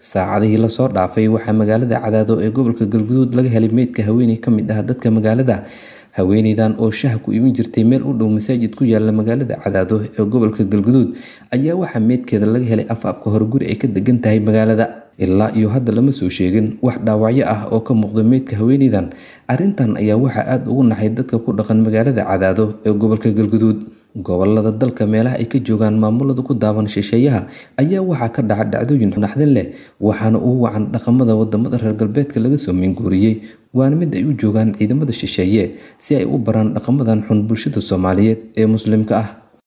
saacadihii lasoo dhaafay waxaa magaalada cadaado ee gobolka galguduud laga helay meydka haweeney ka mid ah dadka magaalada haweeneydan oo shaha ku iibin jirtay meel u dhow masaajid ku yaala magaalada cadaado ee gobolka galguduud ayaa waxaa meydkeeda laga helay afaafka hore guri ay ka degan tahay magaalada ilaa iyo hadda lama soo sheegin wax dhaawacyo ah oo ka muuqda meydka haweeneydan arrintan ayaa waxaa aada ugu naxay dadka ku dhaqan magaalada cadaado ee gobolka galguduud gobolada dalka meelaha ay ka joogaan maamulada ku daawan shisheeyaha ayaa waxaa ka dhaca dhacdooyin naxdin leh waxaana ugu wacan dhaqamada wadamada reer galbeedka laga soo minguuriyey waana mid ay u joogaan ciidamada shisheeye si ay u baraan dhaqamadan xun bulshada soomaaliyeed ee muslimka ah